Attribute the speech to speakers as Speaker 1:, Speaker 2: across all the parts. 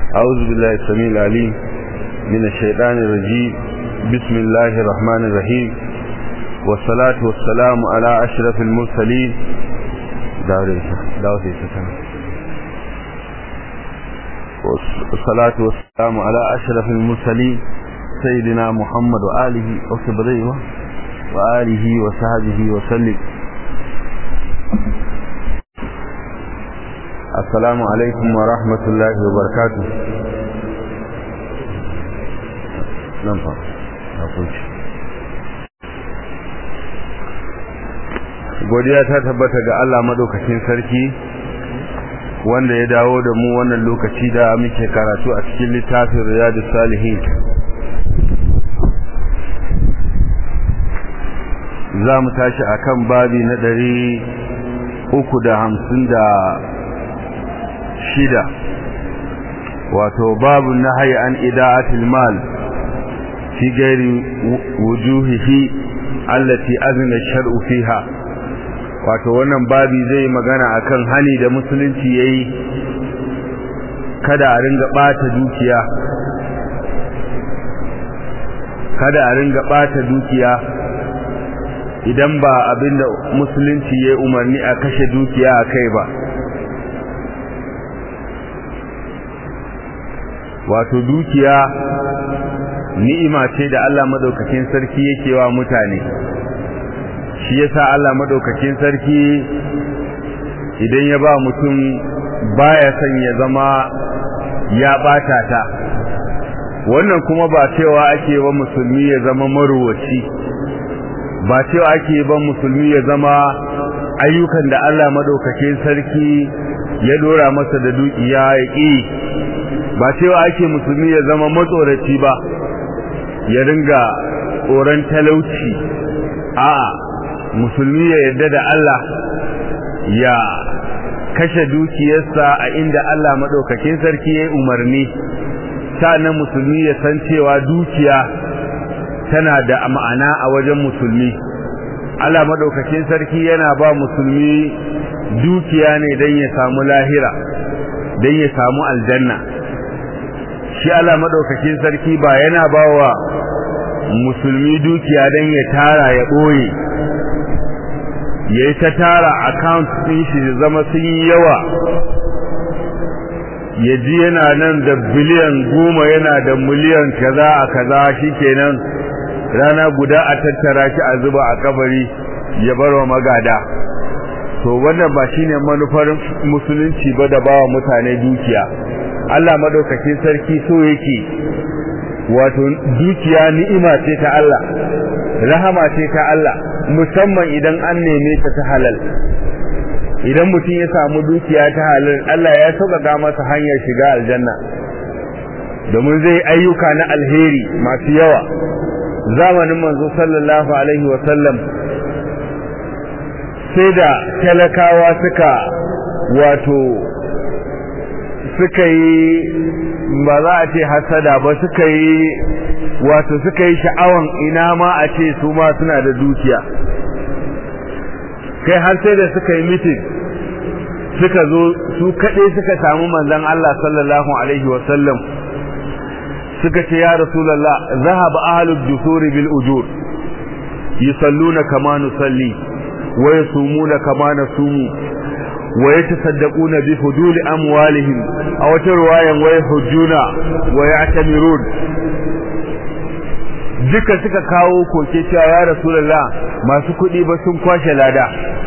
Speaker 1: أعوذ بالله السميع العليم من الشيطان الرجيم بسم الله الرحمن الرحيم والصلاة والسلام على أشرف المرسلين والصلاة والسلام على أشرف المرسلين سيدنا محمد وآله وصحبه وآله وصحبه وسلم السلام عليكم ورحمة الله وبركاته ننفع أقول godiya ta tabbata ga Allah madaukakin sarki wanda ya dawo da mu wannan lokaci da muke karatu a cikin littafin Riyadus Salihin za mu tashi akan babi na ɗari uku da hamsin da shida wato babu nahyi an ida'atil mal fi ghairi wujuhihi allati azna shar'u fiha wato wannan babi zai magana akan hani da musulunci yayi kada a ringa bata dukiya kada a ringa bata dukiya idan ba abinda musulunci yayi umarni a kashe dukiya akai ba wato dukiya ni'ima ce da Allah madaukakin sarki yake wa mutane shi yasa Allah madaukakin sarki idan ya ba mutum baya son ya zama ya bata ta wannan kuma ba cewa ake ba musulmi ya zama maruwaci ba cewa ake ba musulmi ya zama ayyukan da Allah madaukakin sarki ya dora masa da dukiya ya ƙi ba cewa ake musulmi ya zama matsoraci ba ya ringa tsoron talauci a musulmi ya yarda da Allah ya kashe dukiyarsa a inda Allah madaukakin sarki ya umarni sannan musulmi ya san cewa dukiya tana da ma'ana a wajen musulmi Allah madaukakin sarki yana ba musulmi dukiya ne don ya samu lahira don ya samu aljanna shi Allah madaukakin sarki ba yana bawa musulmi dukiya don ya tara ya boye yayi ta tara account din shi zama sun yi yawa ya ji yana nan da biliyan goma yana da miliyan kaza a kaza shikenan rana guda a tattara shi a zuba a kabari ya barwa magada to wannan ba shine manufar musulunci ba da bawa mutane dukiya Allah madaukakin sarki so yake wato dukiya ni'ima ce ta Allah rahama ce ta Allah musamman idan an neme ta ta halal idan mutum ya samu dukiya ta halal Allah ya sauƙaƙa masa hanyar shiga aljanna domin zai ayyuka na alheri masu yawa zamanin manzo sallallahu alaihi wa sallam sai da talakawa suka wato suka yi ba za a ce hasada ba suka yi wato suka yi sha'awan ina ma a ce su ma suna da dukiya kai har sai da suka yi mitin suka zo su kaɗai suka samu manzon Allah sallallahu alaihi wasallam suka ce ya rasulullah zahaba ahlud dusuri bil ujur yusalluna kama nusalli wa yasumuna kama nasumu ويتصدقون بفضول أموالهم أو تروايا ويحجون ويعتمرون duka suka kawo koke cewa ya rasulullah masu kuɗi ba sun kwashe lada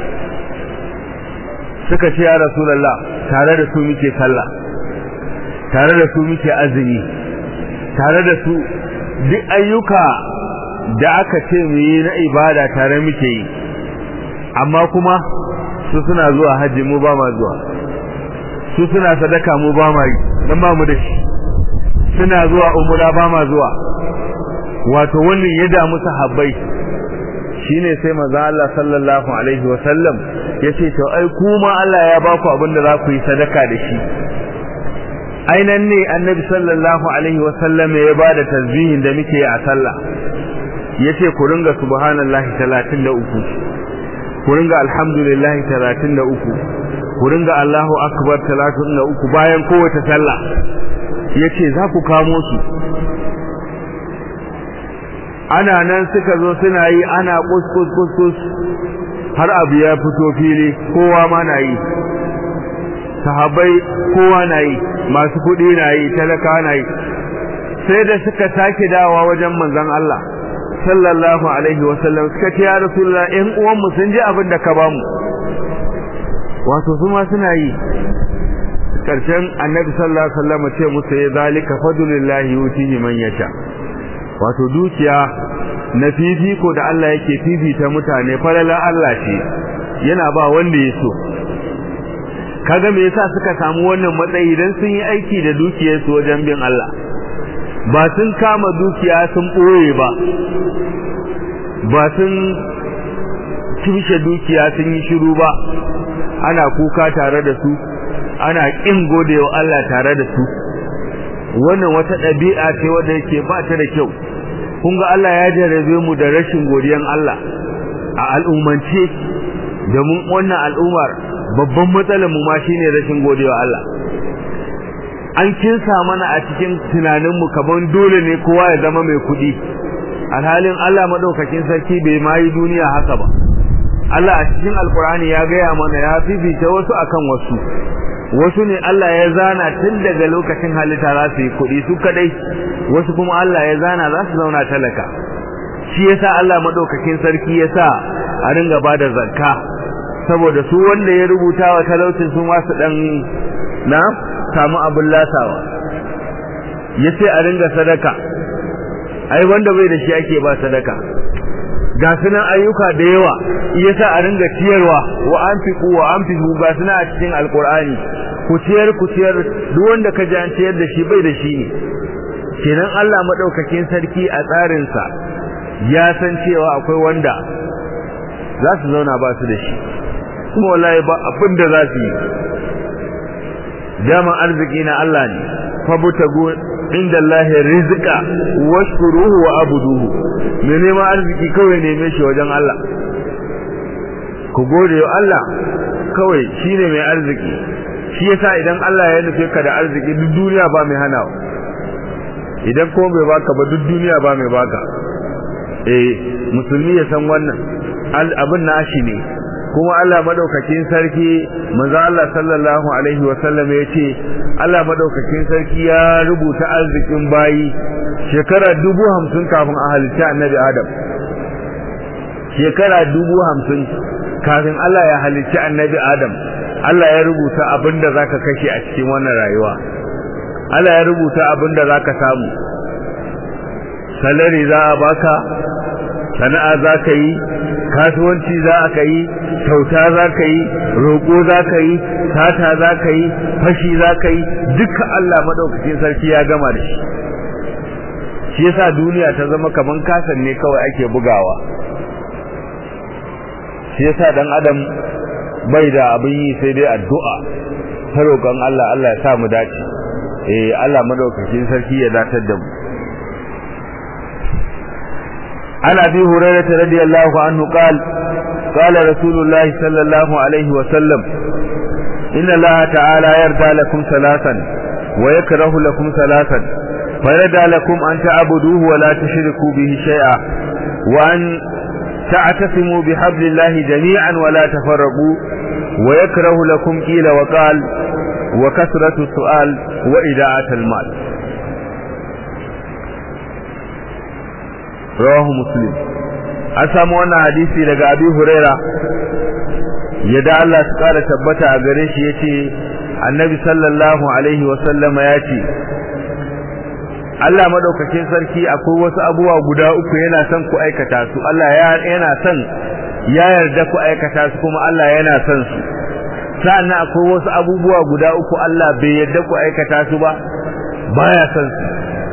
Speaker 1: suka ce ya rasulullah tare da su muke sallah tare da su muke azumi tare da su duk ayyuka da aka ce mu yi na ibada tare muke yi amma kuma su suna zuwa hajji mu ba ma zuwa su suna sadaka mu ba ma yi dan ba mu da shi suna zuwa umra ba ma zuwa wato wannan ya damu sahabbai shine sai manzo Allah sallallahu alaihi wa sallam yace to ai kuma Allah ya baku abin da za ku yi sadaka da shi ainan ne annabi sallallahu alaihi wa sallam ya bada tasbihin da muke a sallah yace ku ringa subhanallahi 33 ku ringa alhamdulillah 33 ku ringa Allahu akbar 33 bayan kowace sallah yace za ku kamo su ana nan suka zo suna yi ana kuskus kuskus har abu ya fito fili kowa ma na yi sahabbai kowa na yi masu kuɗi na yi talaka na yi sai da suka sake dawa wajen manzon Allah sallallahu alaihi wasallam suka ce ya rasulullah ɗan uwanmu sun ji abin da ka bamu wato su ma suna yi karshen annabi sallallahu alaihi wasallam ce musu ya zalika fadlullahi yutihi man yasha wato dukiya na fifiko da Allah yake fifita mutane falala Allah ce yana ba wanda ya so kaga me yasa suka samu wannan matsayi dan sun yi aiki da dukiyarsu wajen bin Allah ba sun kama dukiya sun ɓoye ba ba sun tushe dukiya sun yi shiru ba ana kuka tare da su ana ƙin godewa Allah tare da su wannan wata ɗabi'a ce wadda yake ba ta da kyau kun ga Allah ya jarabe mu da rashin godiyan Allah a al'ummance domin wannan al'ummar babban matsalar mu ma shine rashin godewa Allah an kinsa mana a cikin tunaninmu kaman dole ne kowa ya zama mai kuɗi alhalin Allah madaukakin sarki bai ma yi duniya haka ba Allah a cikin alkur'ani ya gaya mana ya fifita wasu akan wasu wasu ne Allah ya zana tun daga lokacin halitta za su yi kuɗi su kadai wasu kuma Allah ya zana za su zauna talaka shi yasa Allah madaukakin sarki yasa a ringa bada zakka saboda su wanda ya rubuta wa talaucin su ma su dan na samu abin lasawa yace a ringa sadaka ai wanda bai da shi ake ba sadaka ga sunan ayyuka da yawa yasa a ringa ciyarwa wa anfiqu wa anfiqu ga sunan a cikin alqur'ani ku ciyar ku ciyar duk wanda ka ji an ciyar da shi bai da shi ne kenan Allah madaukakin sarki a tsarin sa ya san cewa akwai wanda za su zauna ba su da shi kuma wallahi ba abin da za su yi daman arziki na Allah ne fabutagu inda Allah rizqa washkuruhu wa abuduhu me neman arziki kawai neme shi wajen Allah ku gode wa Allah kawai shine mai arziki shi yasa idan Allah ya nufe ka da arziki duk duniya ba mai hanawa idan ko bai baka ba duk duniya ba mai baka eh musulmi ya san wannan abin nashi ne kuma Allah madaukakin sarki manzo Allah sallallahu alaihi wa sallam yace Allah madaukakin sarki ya rubuta arzikin bayi shekara dubu hamsin kafin a halitta annabi Adam shekara dubu hamsin kafin Allah ya halitta annabi Adam Allah ya rubuta abinda zaka kashe a cikin wannan rayuwa Allah ya rubuta abinda zaka samu salari za a baka sana'a za ka yi kasuwanci za ka yi kyauta za ka yi roƙo za ka yi sata za ka yi fashi za ka yi duka Allah maɗaukacin sarki ya gama da shi shi yasa duniya ta zama kaman kasan ne kawai ake bugawa shi yasa dan adam bai da abin yi sai dai addu'a ta roƙon Allah Allah ya sa mu dace eh Allah maɗaukacin sarki ya datar da mu عن أبي هريرة رضي الله عنه قال قال رسول الله صلى الله عليه وسلم إن الله تعالى يرضى لكم ثلاثا ويكره لكم ثلاثا فيرضى لكم أن تعبدوه ولا تشركوا به شيئا وأن تعتصموا بحبل الله جميعا ولا تفرقوا ويكره لكم قيل وقال وكثرة السؤال وإداعة المال rawahu muslim an samu wannan hadisi daga abi huraira yadda Allah su kara tabbata a gare shi yace annabi sallallahu alaihi wa sallama yace Allah madaukakin sarki akwai wasu abubuwa guda uku yana son ku aikata su Allah yana son ya yarda ku aikata su kuma Allah yana son su sa'annan akwai wasu abubuwa guda uku Allah bai yarda ku aikata su ba baya son su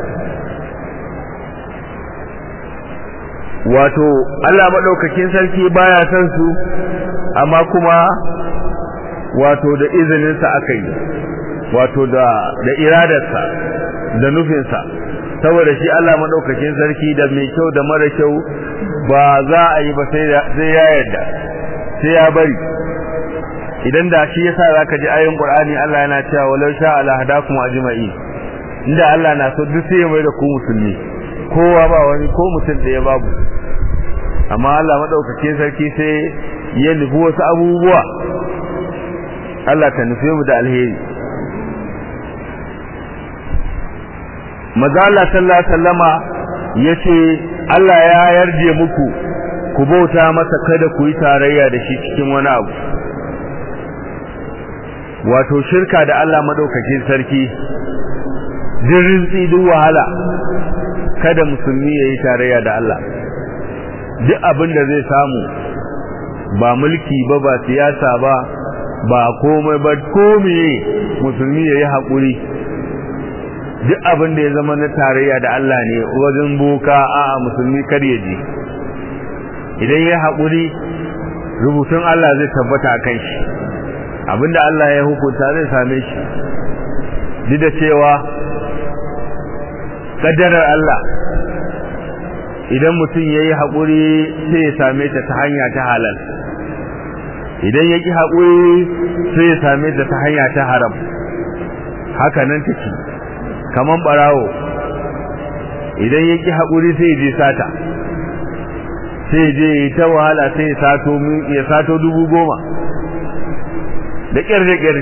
Speaker 1: wato Allah maɗaukakin sarki baya son su amma kuma wato da izininsa aka yi wato da da iradarsa da nufinsa saboda shi Allah maɗaukakin sarki da mai kyau da mara kyau ba za a yi ba sai ya yarda sai ya bari idan da shi yasa zaka ji ayoyin Qur'ani Allah yana cewa walau sha ala hadakum ajma'in inda Allah na so duk sai ya mai da ku musulmi kowa ba wani ko mutum da ya babu amma Allah madaukakin sarki sai ya nufi wasu abubuwa Allah ta nufe mu da alheri maza Allah sallallahu alaihi wasallama yace Allah ya yarje muku ku bauta masa kada ku yi tarayya da shi cikin wani abu wato shirka da Allah madaukakin sarki din duk wahala kada musulmi yayi tarayya da Allah duk abin da zai samu ba mulki ba ba siyasa ba ba komai ba komai musulmi yayi hakuri duk abin da ya zama na tarayya da Allah ne wajen boka a'a musulmi kar ya je idan ya haƙuri rubutun Allah zai tabbata a kan shi abinda Allah ya hukunta zai same shi duk da cewa kaddarar Allah idan mutum ya yi haƙuri sai ya same ta ta hanya ta halal idan ya ƙi haƙuri sai ya same ta ta hanya ta haram haka nan take kaman ɓarawo idan ya ƙi haƙuri sai ya je sata sai je ta wahala sai ya sato ya sato dubu goma da ƙyar da ƙyar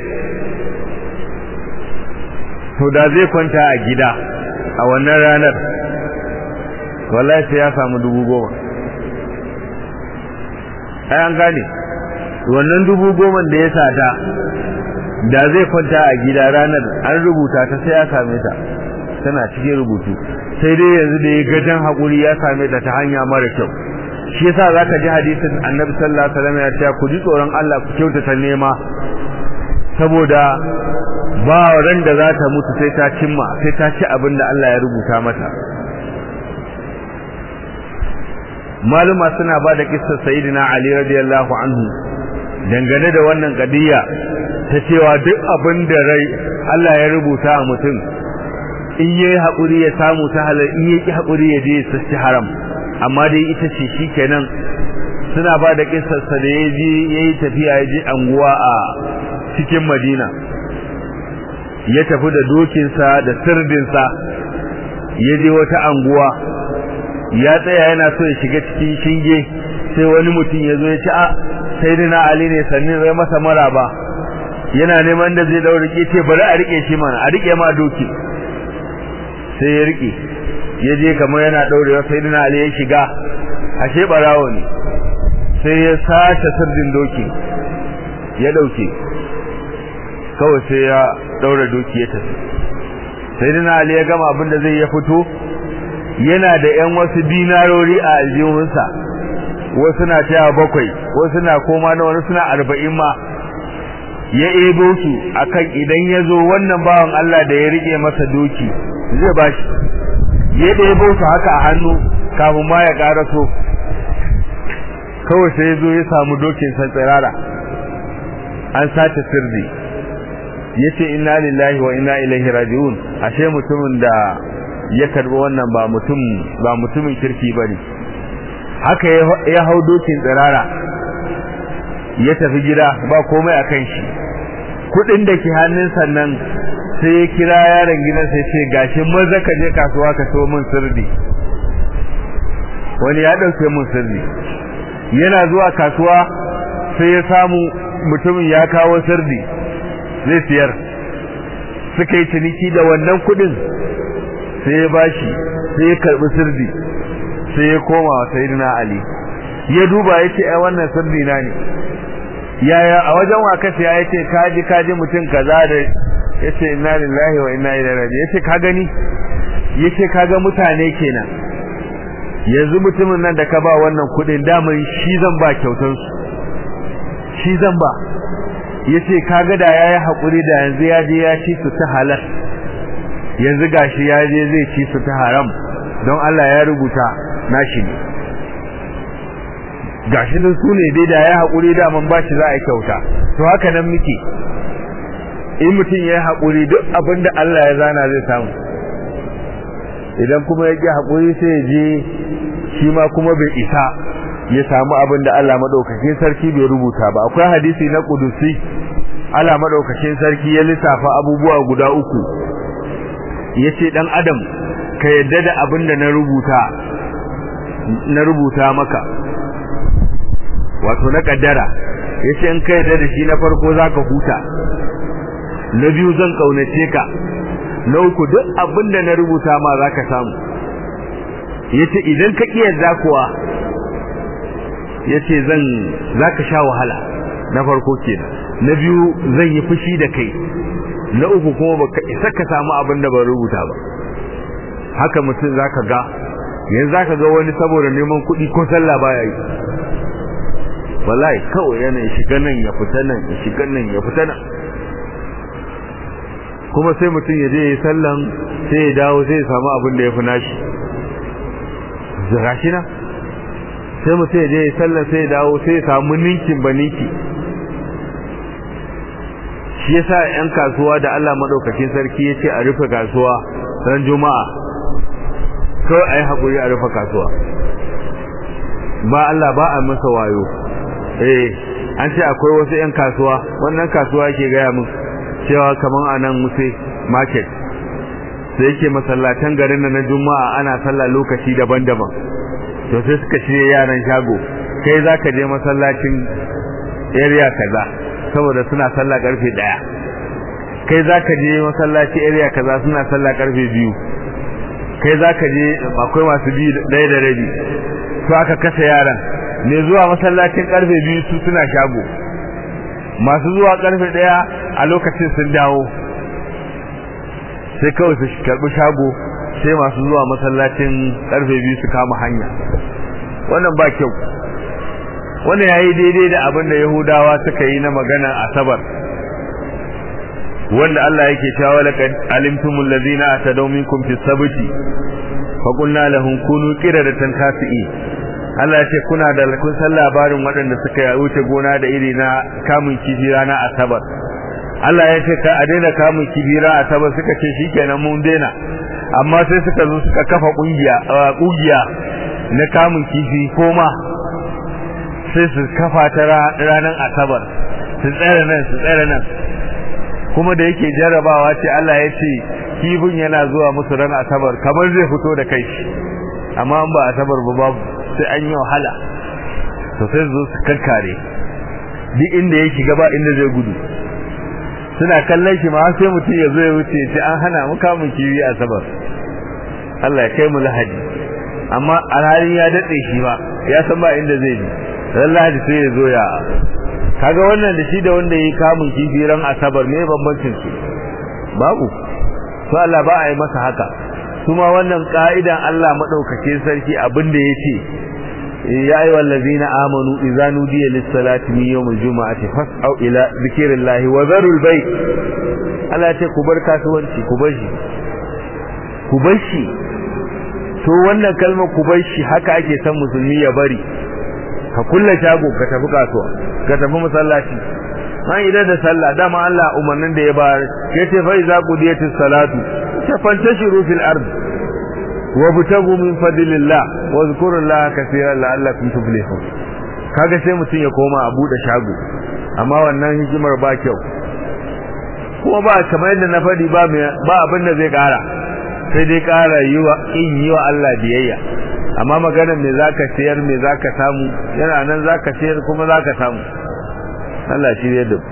Speaker 1: to da zai kwanta a gida a wannan ranar wallahi sai ya samu dubu goma ai an gane wannan dubu goma da ya sata da zai kwanta a gida ranar an rubuta ta sai ya same ta tana cikin rubutu sai dai yanzu da ya gajen haƙuri ya same ta ta hanya mara kyau shi yasa zaka ji hadisin annabi sallallahu alaihi wasallam ya ce ku ji tsoron Allah ku kyautata nema saboda ba ran da za ta mutu sai ta cimma sai ta ci abin da Allah ya rubuta mata maluma suna ba da kissar sayyidina Ali radiyallahu anhu dangane da wannan kadiya ta cewa duk abin da rai Allah ya rubuta a mutum in yayi haƙuri ya samu ta halal in yaki haƙuri ya je ya ci haram amma dai ita ce shikenan suna ba da kissar sa da yaji yayi tafiya ya je anguwa a cikin Madina ya tafi da dokinsa da sirdinsa ya je wata anguwa ya tsaya yana so ya shiga cikin shinge sai wani mutum ya zo ya ce a sayyidina ali ne sannin rai masa maraba yana neman da zai daure ke ce bari a rike shi mana a rike ma doki sai ya rike ya je kamar yana daurewa sayyidina ali ya shiga ashe barawo ne sai ya sace sirdin doki ya dauke kawai sai ya daura doki ya tafi sayyidina ali ya gama abin da zai ya fito yana da ƴan wasu dinarori a aljihunsa wasu na taya bakwai wasu na koma na wani suna arba'in ma ya ebo su akan idan ya zo wannan bawan Allah da ya rike masa doki zai bashi ya ɗebo su haka a hannu kafin ma ya ƙaraso kawai sai ya zo ya samu dokin san tsirara an sace sirri ya ce inna lillahi wa inna ilaihi raji'un ashe mutumin da ya karbi wannan ba mutum ba mutumin kirki bane haka ya hau dokin tsirara ya tafi gida ba komai akan shi kudin da ke hannun sannan sai ya kira yaron gidan sai ce gashi maza ka je kasuwa ka so min sirri wani ya dauke min sirri yana zuwa kasuwa sai ya samu mutumin ya kawo sirri zai siyar suka yi ciniki da wannan kudin sai ya bashi sai ya karbi sirri sai ya koma wa sayyidina ali ya duba yace ai wannan sirri na ne yaya a wajen waka sai yace kaji kaji mutum kaza da yace inna lillahi wa inna ilaihi raji'un yace ka gani yace kaga mutane kenan yanzu mutumin nan da ka ba wannan kudin daman shi zan ba kyautar su shi zan ba yace kaga da yayi hakuri da yanzu ya je ya ci su ta halal yanzu gashi ya je zai ci su ta haram don Allah ya rubuta nashi ne gashi din su ne dai da ya hakuri da man bashi za a kyauta to haka nan muke in mutum ya hakuri duk abin da Allah ya zana zai samu idan kuma ya ki hakuri sai ya je shi ma kuma bai isa ya samu abin da Allah madaukakin sarki bai rubuta ba akwai hadisi na kudusi Allah madaukakin sarki ya lissafa abubuwa guda uku yace dan adam ka yadda da abin da na rubuta na rubuta maka wato na kaddara yace in ka yadda da shi na farko zaka huta na biyu zan kaunace ka na uku duk abin da na rubuta ma zaka samu yace idan ka ki yadda kuwa yace zan zaka sha wahala na farko kenan na biyu zan yi fushi da kai na uku kuma baka isa ka samu abin da ban rubuta ba haka mutum zaka ga yanzu zaka ga wani saboda neman kuɗi ko sallah baya yi wallahi kawai yana shiga nan ya fita nan ya shiga nan ya fita nan kuma sai mutum ya je ya sallan sai ya dawo sai ya samu abin da ya fi nashi zira shi na sai mutum ya je ya sallan sai ya dawo sai ya samu ninkin ba ninki shi yasa yan kasuwa da Allah madaukakin sarki ya ce a rufe kasuwa ran juma'a kawai a yi haƙuri a rufe kasuwa ba Allah ba a masa wayo eh an ce akwai wasu yan kasuwa wannan kasuwa yake gaya min cewa kaman a nan muse market sai yake masallatan garin na juma'a ana sallah lokaci daban-daban to sai suka shirye yaran shago kai zaka je masallacin area kaza saboda suna sallah karfe daya kai zaka je masallaci area kaza suna sallah karfe biyu kai zaka je akwai masu bi daya da rabi to aka kasa yaran ne zuwa masallacin karfe biyu su suna shago masu zuwa karfe daya a lokacin sun dawo sai kawai su karbi shago sai masu zuwa masallacin karfe biyu su kama hanya wannan ba kyau wannan yayi daidai da abin da yahudawa suka yi na magana asabar wanda Allah yake cewa laqad alimtumul ladina atadaw minkum fis sabti fa qulna lahum kunu qiradatan khasi'in Allah ya ce kuna da kun san labarin waɗanda suka wuce gona da iri na kamun kifi rana asabar Allah ya ce ka a daina kamun kifi rana asabar suka ce shikenan mun daina amma sai suka zo suka kafa kungiya kungiya na kamun kifi koma sai su kafa ta ranar asabar su tsere nan su tsere nan kuma da yake jarabawa ce Allah ya ce kifin yana zuwa musu ran asabar kamar zai fito da kai amma ba asabar ba babu sai an yi wahala to sai zo su kankare duk inda ya shiga ba inda zai gudu suna kallon shi ma sai mutum ya zo ya wuce ce an hana mu kamun kiwi asabar Allah ya kai mu lahadi amma alhalin ya dade shi ba ya san ba inda zai bi ran lahadi sai ya zo ya kaga wannan da shi da wanda yi kamun kifi ran asabar me bambancin su babu to Allah ba a yi masa haka kuma wannan ka'idan Allah madaukake sarki abin da yace ya ayyuhal ladzina amanu idza nudiya lis-salati min yawmil jumu'ati fas'au ila dhikrillahi wa dharul bayt Allah ya ce ku bar kasuwanci ku bar shi ku bar shi to wannan kalmar ku bar shi haka ake san musulmi ya bari ka kulle shago ka tafi kasuwa ka tafi masallaci an idan da sallah dama Allah umarnin da ya bayar yace fa iza qudiyatis salatu fantashiru fil ard wa butagu min fadlillah wa zkurullaha kaseeran la'allakum tuflihun kaga sai mutun ya koma a bude shago amma wannan hikimar ba kyau kuma ba kamar yadda na fadi ba ba abin da zai kara sai dai kara yiwa in yiwa Allah biyayya amma maganar me zaka sayar me zaka samu yana nan zaka sayar kuma zaka samu Allah shi ne da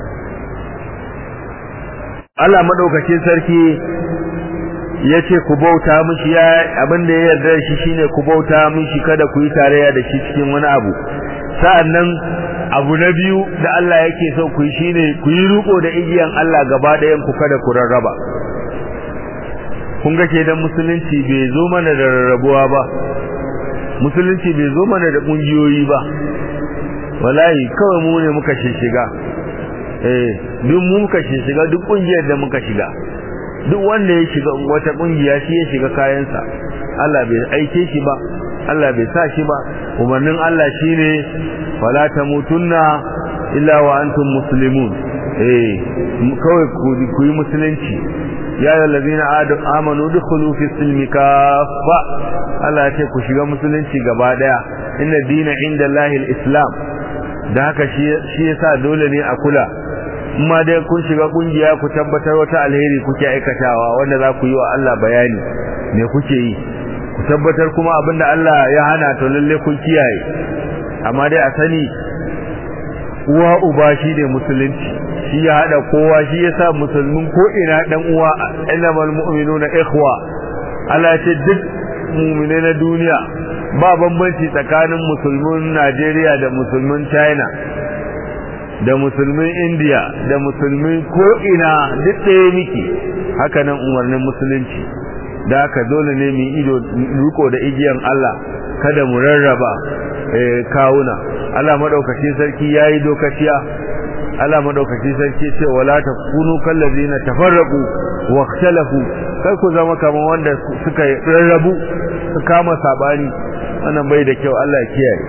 Speaker 1: Allah madaukakin sarki yace ku bauta mishi ya abinda ya yarda shi shine ku bauta mishi kada ku yi tarayya da shi cikin wani abu sa'annan abu na biyu da Allah yake so ku yi shine ku yi riko da igiyan Allah gaba ɗayan ku kada ku rarraba kun ga kenan musulunci bai zo mana da rarrabuwa ba musulunci bai zo mana da kungiyoyi ba wallahi kawai mu ne muka shiga eh duk mu muka shiga duk kungiyar da muka shiga duk wanda ya shiga wata kungiya shi ya shiga kayansa Allah bai aike shi ba Allah bai sa shi ba umarnin Allah shine wala tamutunna illa wa antum muslimun eh kawai ku yi musulunci ya yi lalazina amanu dukulu fi silmi kafa Allah ce ku shiga musulunci gaba daya inna dina inda lahil islam da haka shi yasa dole ne a kula amma dai kun shiga kungiya ku tabbatar wata alheri kuke aikatawa wanda za ku yi wa Allah bayani me kuke yi ku tabbatar kuma abinda Allah ya hana to lalle kun kiyaye amma dai a sani uwa uba shi ne musulunci shi ya hada kowa shi ya sa musulmin ko ina dan uwa innamal mu'minuna ikhwa Allah ya ce duk mu'mine na duniya ba bambanci tsakanin musulmin Najeriya da musulmin China da musulmin India da musulmin ko ina duk ɗaya miki haka nan umarnin musulunci da haka dole ne mu ido riko da igiyan Allah kada mu rarraba kawuna Allah madaukakin sarki yayi dokaciya Allah madaukakin sarki ce wala takunu kallazina tafarraqu wa ikhtalafu kai ku zama kaman wanda suka rarrabu su kama sabani wannan bai da kyau Allah ya kiyaye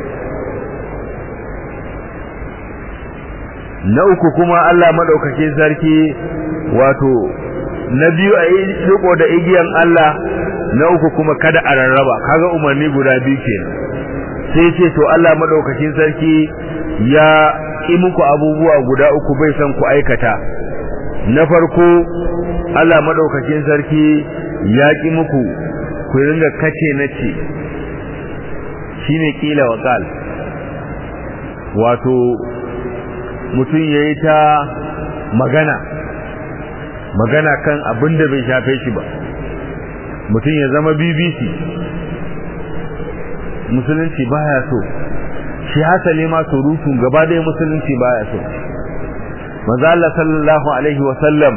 Speaker 1: na uku kuma Allah madaukakin sarki wato na biyu a yi riko da igiyan Allah na uku kuma kada a rarraba kaga umarni guda biyu kenan sai ce to Allah madaukakin sarki ya ki muku abubuwa guda uku bai san ku aikata na farko Allah madaukakin sarki ya ki muku ku ringa kace nace shine kila waqal wato mutum yayi ta magana magana kan abin da bai shafe shi ba mutum ya zama BBC musulunci baya so shi hasali ma surutun gaba da musulunci baya so manzo Allah sallallahu alaihi wa sallam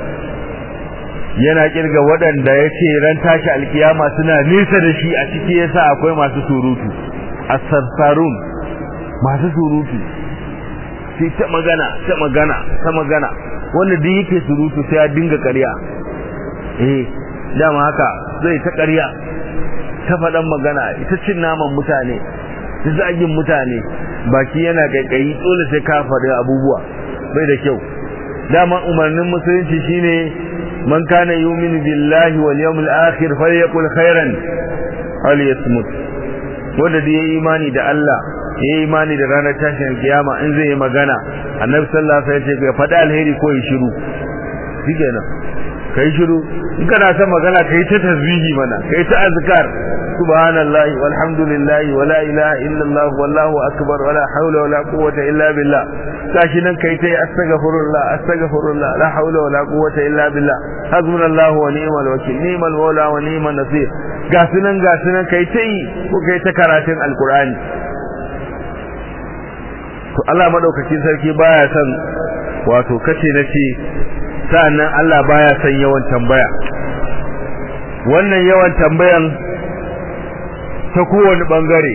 Speaker 1: yana kirga waɗanda yace ran tashi alkiyama suna nisa da shi a ciki yasa akwai masu surutu as-sarsarun masu surutu sai ta magana ta magana ta magana wanda duk yake surutu sai ya dinga ƙarya eh dama haka zai ta ƙarya ta faɗan magana ita cin naman mutane ta zagin mutane baki yana kaikayi dole sai ka faɗi abubuwa bai da kyau dama umarnin musulunci shine man kana yu'minu billahi wal yawmil akhir falyaqul khairan aw liyasmut wanda da yayi imani da Allah yayi imani da ranar tashin kiyama in zai yi magana annabi sallallahu alaihi wasallam ya ce faɗi alheri ko yi shiru shikenan kai shiru in kana son magana kai ta tasbihi mana kai ta azkar subhanallahi walhamdulillahi wala ilaha illallah wallahu akbar wala hawla wala quwwata illa billah kashi nan kai ta astaghfirullah astaghfirullah la hawla wala quwwata illa billah hasbunallahu wa ni'mal wakeel ni'mal mawla wa ni'man nasir ga sunan ga sunan kai ta yi ko kai ta karatun alqur'ani to Allah madaukakin sarki baya son wato kace nace sa'annan Allah baya son yawan tambaya wannan yawan tambayan ta kowane bangare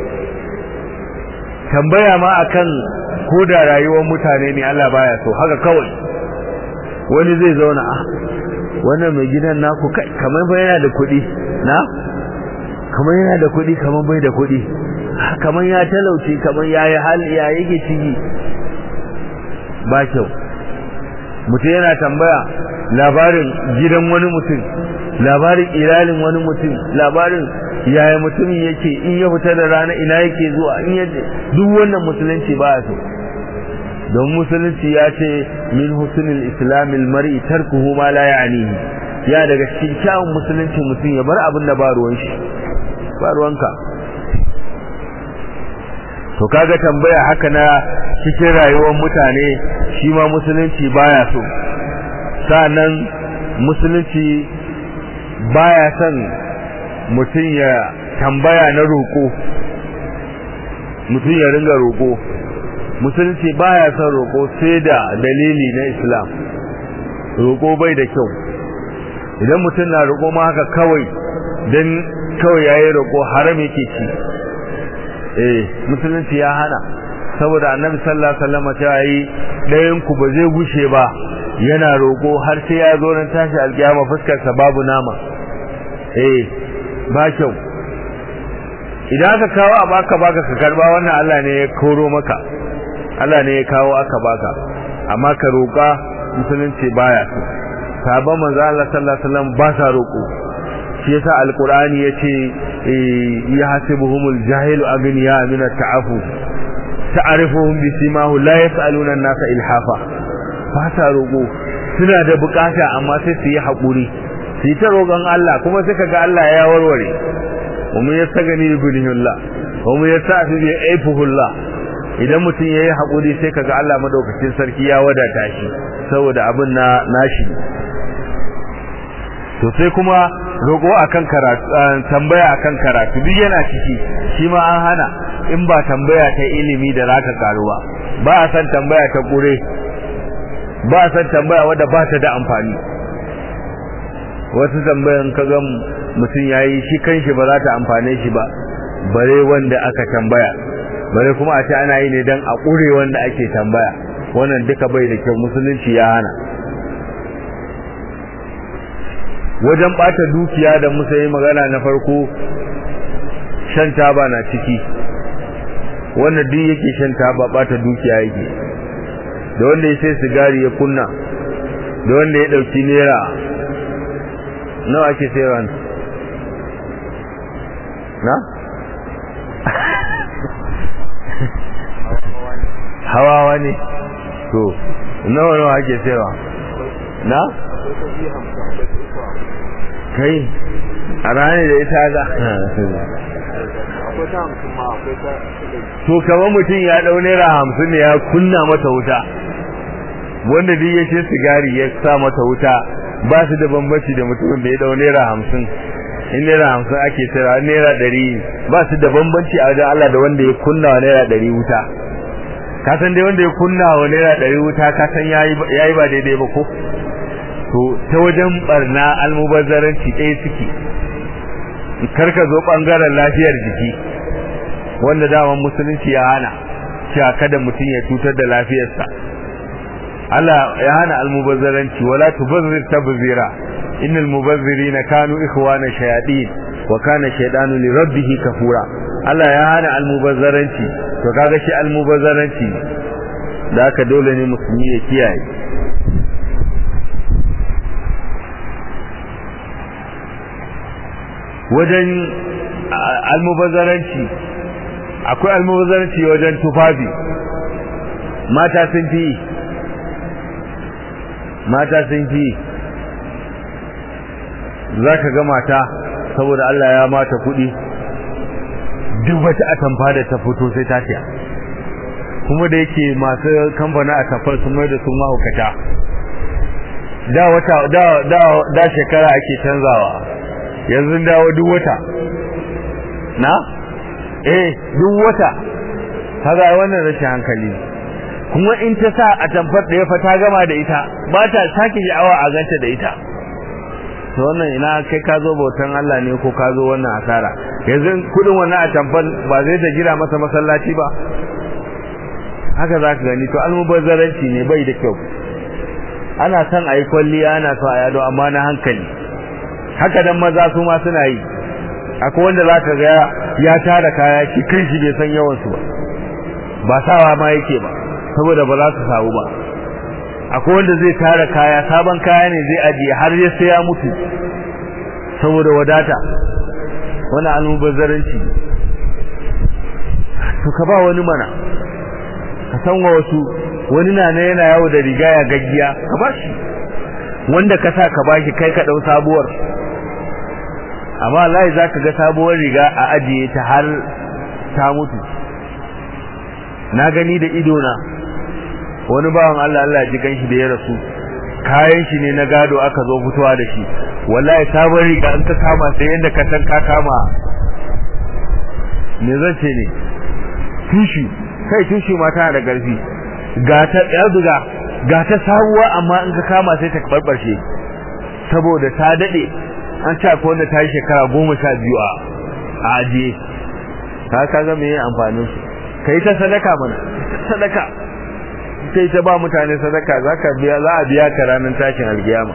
Speaker 1: tambaya ma akan koda rayuwar mutane ne Allah baya so haka kawai wani zai zauna a wannan mai gidan naku kamar bai yana da kuɗi na kamar yana da kuɗi kamar bai da kuɗi kamar ya talauci kamar ya yi hal ya yake ciki ba kyau mutum yana tambaya labarin gidan wani mutum labarin iyalin wani mutum labarin yaya mutumin yake in ya fita da rana ina yake zuwa in ya duk wannan musulunci ba so don musulunci ya ce min husnul islamil mar'i tarkuhu ma la ya'nihi ya daga cikin kyawun musulunci mutum ya bar abin da ba ruwan shi ba ruwanka to kaga tambaya haka na cikin rayuwar mutane shi ma musulunci baya so sa'annan musulunci baya son mutum ya tambaya na roƙo mutum ya ringa roƙo musulunci baya son roƙo sai da dalili na islam roƙo bai da kyau idan mutum na roƙo ma haka kawai don kawai yayi roƙo haram yake ci eh musulunci ya hana saboda annabi sallallahu alaihi wasallam ta yi dayan ku ba zai gushe ba yana roƙo har sai ya zo nan tashi alkiyama fuskar sa babu nama eh ba kyau idan aka kawo a baka baka ka karba wannan Allah ne ya koro maka Allah ne ya kawo aka baka amma ka roƙa musulunci baya so sabon manzo Allah sallallahu alaihi wasallam ba sa roƙo shi yasa alqur'ani yace ya hasibuhumul jahilu agniya min at-ta'affuf ta'rifuhum bisimahum la yas'aluna an-nasa ilhafa ba sa roƙo suna da bukata amma sai su yi haƙuri su yi ta roƙon Allah kuma sai kaga Allah ya warware kuma ya sa gani ibnihullah kuma ya sa su bi aifuhullah idan mutum ya yi haƙuri sai kaga Allah madaukakin sarki ya wadata shi saboda abin na nashi to sai kuma roƙo akan karatu tambaya akan karatu duk yana ciki shi ma an hana in ba tambaya ta ilimi da zaka karuwa ba a san tambaya ta kure ba a san tambaya wadda ba ta da amfani wasu tambayan kaga mutum yayi shi kanshi ba za ta amfane shi ba bare wanda aka tambaya bare kuma a ce ana yi ne dan a kure wanda ake tambaya wannan duka bai da kyau musulunci ya hana wajen bata dukiya da musa yi magana na farko shan taba na ciki wanda duk yake shan taba bata dukiya yake da wanda ya sai sigari ya kunna da wanda ya dauki naira nawa ake sayarwa na hawawa ne to nawa nawa ake sayarwa na kai a ranar da ita ga to kamar mutum ya dau naira hamsin ne ya kunna mata wuta wanda duk ya ce sigari ya sa mata wuta ba su da bambanci da mutumin da ya dau naira hamsin in naira hamsin ake tsira naira ɗari ba su da bambanci a wajen Allah da wanda ya kunna wa naira ɗari wuta ka san dai wanda ya kunna wa naira ɗari wuta ka san yayi ba daidai ba ko to ta wajen barna almubazzaranci ɗaya suke karka zo ɓangaren lafiyar jiki wanda daman musulunci ya hana cewa kada mutum ya cutar da lafiyarsa Allah ya hana almubazzaranci wala tubazzir tabzira innal mubazzirina kanu ikhwana shayatin wa kana shaytanu li rabbih kafura Allah ya hana almubazzaranci to kaga shi almubazzaranci da haka dole ne musulmi ya kiyaye wajen almubazzaranci akwai almubazzaranci wajen tufafi mata sun fi mata sun fi za ka ga mata saboda Allah ya mata kuɗi duk wata atamfa da ta fito sai ta siya kuma da yake masu kamfanin atamfar sun mai da sun mahaukata da wata da da da shekara ake canzawa yanzu dawo duk wata na eh duk wata kaga wannan rashin hankali kuma in ta sa a tamfar da ya fa ta gama da ita ba ta sake sha'awa a ganta da ita to wannan ina kai ka zo bautan Allah ne ko ka zo wannan asara yanzu kudin wannan a tamfar ba zai ta gina masa masallaci ba haka za ka gani to almubazzaranci ne bai da kyau ana son a yi kwalliya ana so a yado amma na hankali haka dan maza su ma suna yi akwai wanda za ka ga ya tara kaya shi kan shi bai san yawansu ba ba sawa ma yake ba saboda ba za su samu ba akwai wanda zai tara kaya sabon kaya ne zai ajiye har ya sai ya mutu saboda wadata wani almubazzaranci to ka ba wani mana ka san wa wasu wani na na yana yawo da riga ya gaggiya ka ba shi wanda ka sa ka bashi kai ka dau sabuwar amma wallahi zaka ga sabuwar riga a ajiye ta har ta mutu na gani da ido na wani bawan Allah Allah ji ganshi da ya rasu kayan shi ne na gado aka zo fitowa da shi wallahi sabon riga an ka kama sai yanda ka san ka kama me zan ce ne tushu kai tushu ma tana da garfi ga ta yarduga ga ta sabuwa amma in ka kama sai ta barbarshe saboda ta dade an ce akwai wanda ta yi shekara goma sha biyu a ajiye ka kaga me amfanin su kai ta sadaka mana sadaka sai ta ba mutane sadaka zaka biya za a biya ka ranar tashin alkiyama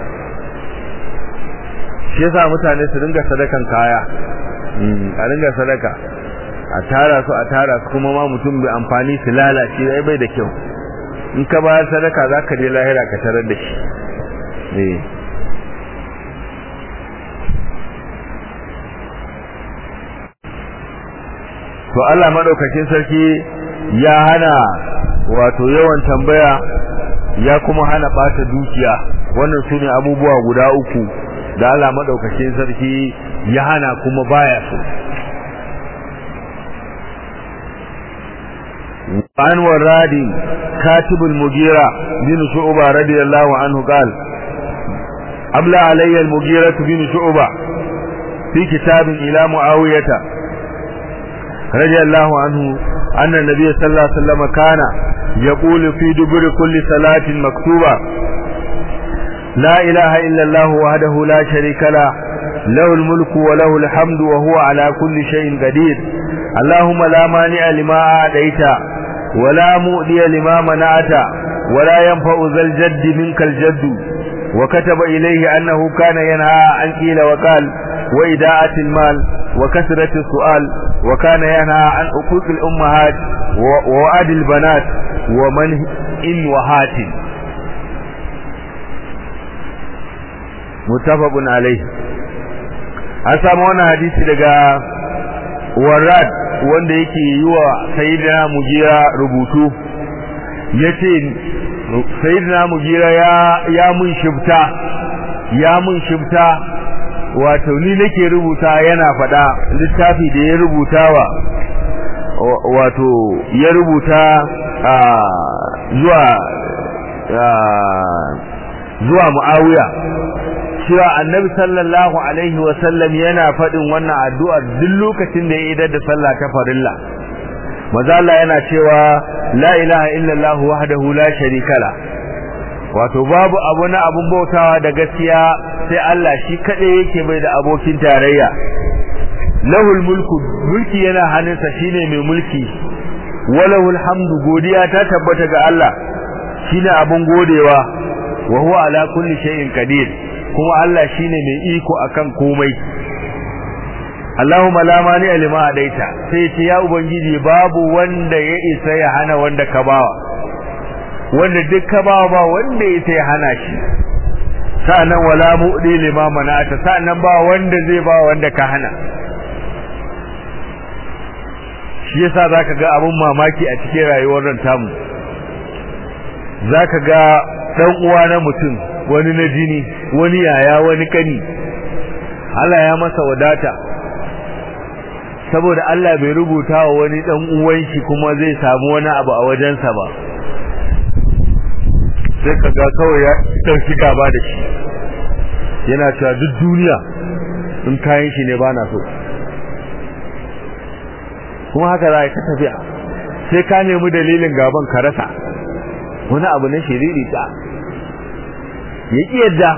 Speaker 1: shi yasa mutane su dinga sadakan kaya a dinga sadaka a tara su a tara su kuma ma mutum bai amfani su lalace dai bai da kyau in ka bayar sadaka zaka je lahira ka tarar da shi eh to Allah madaukakin sarki ya hana wato yawan tambaya ya kuma hana bata dukiya wannan sune abubuwa guda uku da Allah madaukakin sarki ya hana kuma baya so عن وراد كاتب المغيرة بن شعبة رضي الله عنه قال أبلى علي المغيرة بن شعبة في كتاب إلى معاوية رضي الله عنه أن النبي صلى الله عليه وسلم كان يقول في دبر كل صلاة مكتوبة لا إله إلا الله وحده لا شريك له له الملك وله الحمد وهو على كل شيء قدير اللهم لا مانع لما أعطيت ولا مؤذي لما منعت ولا ينفع ذا الجد منك الجد وكتب إليه أنه كان ينهى عن قيل وقال وإداءة المال وكثرة السؤال وكان ينهى عن حقوق الأمهات ووعد البنات ومن إن وهات متفق عليه أسامة وانا حديث لغا وراد wanda yake yi wa sayyidina mugira rubutu yace sayyidina mugira ya ya mun shifta ya mun shifta wato ni nake rubuta yana fada littafi da ya rubutawa wato ya rubuta zuwa zuwa muawiya cewa annabi sallallahu alaihi wasallam yana faɗin wannan addu'a duk lokacin da ya idar da sallah ta farilla maza Allah yana cewa la ilaha illallah wahdahu la sharika la wato babu abu na abun bautawa da gaskiya sai Allah shi kaɗai yake bai da abokin tarayya lahul mulku mulki yana hannunsa shine mai mulki walahul hamdu godiya ta tabbata ga Allah shine abun godewa wa huwa ala kulli shay'in qadir kuma Allah shine mai iko akan komai Allahumma la mani lima adaita sai ce ya ubangiji babu wanda ya isa ya hana wanda ka bawa wanda duk ka bawa ba wanda ya isa ya hana shi sa'annan wala mu'di lima mana'ata sa'annan ba wanda zai ba wanda ka hana shi yasa zaka ga abun mamaki a cikin rayuwar nan tamu zaka ga dan uwa na mutum wani na jini wani yaya wani kani Allah ya masa wadata saboda Allah bai rubuta wa wani dan uwan shi kuma zai samu wani abu a wajensa ba sai kaga kawai ya dauki gaba da shi yana cewa duk duniya in kayan shi ne bana so kuma haka za ka tafiya sai ka nemi dalilin gaban ka rasa wani abu na shiriri ta ya ƙi yadda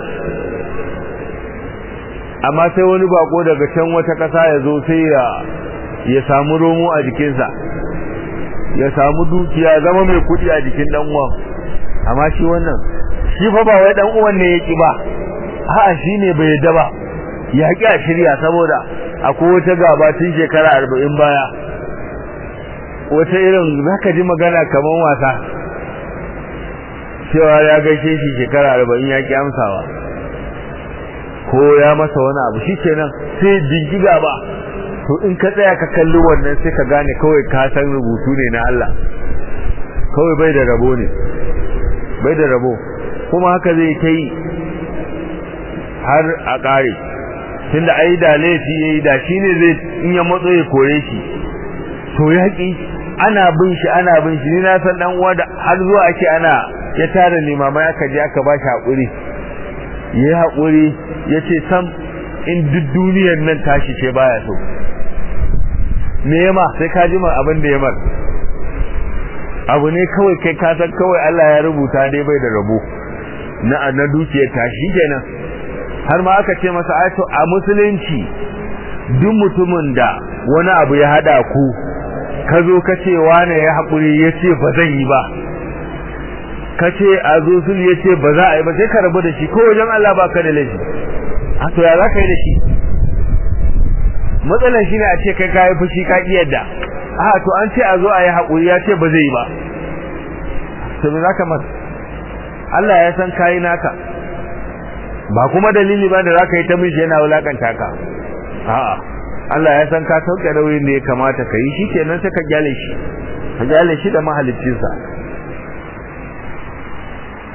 Speaker 1: amma sai wani bako daga can wata ƙasa ya zo sai ya ya samu romo a jikinsa ya samu dukiya zama mai kuɗi a jikin ɗan uwan amma shi wannan shi fa ba wai ɗan uwan ne ya ƙi ba a'a shi ne bai yadda ba ya ƙi a shirya saboda akwai wata gaba tun shekara arba'in baya wata irin zaka ji magana kamar wasa cewa ya gaishe shi shekara arba'in ya ki amsawa ko ya masa wani abu shi kenan sai bindiga ba to in ka tsaya ka kalli wannan sai ka gane kawai ka san rubutu ne na Allah kawai bai da rabo ne bai da rabo kuma haka zai ta yi har a ƙare tunda ai da laifi yayi da shine zai in ya matso ya kore shi to yaƙi ana bin shi ana bin shi ni na san dan uwa da har zuwa ake ana ya tara limamai aka je aka ba shi haƙuri ya yi haƙuri ya ce sam in duk duniyar nan tashi ce baya so me yama sai ka ji abin da yamar abu ne kawai kai ka san kawai Allah ya rubuta dai bai da rabo na na dukiyar tashi kenan har ma aka ce masa aito a musulunci duk mutumin da wani abu ya hada ku ka zo ka ce wane ya haƙuri ya ce ba zan yi ba ka ce a zo sun ya ce ba za a yi ba sai ka rabu da shi ko wajen Allah ba ka da laifi a to ya za ka yi da shi matsalar shi ne a ce kai ka yi fushi ka ƙi yadda a to an ce a zo a yi haƙuri ya ce ba zai yi ba to me za ka masa Allah ya san kayi naka ba kuma dalili ba da za ka yi ta mishi yana wulakanta ka a'a Allah ya san ka sauke nauyin da ya kamata ka yi shi kenan sai ka gyale shi ka gyale shi da mahaliccinsa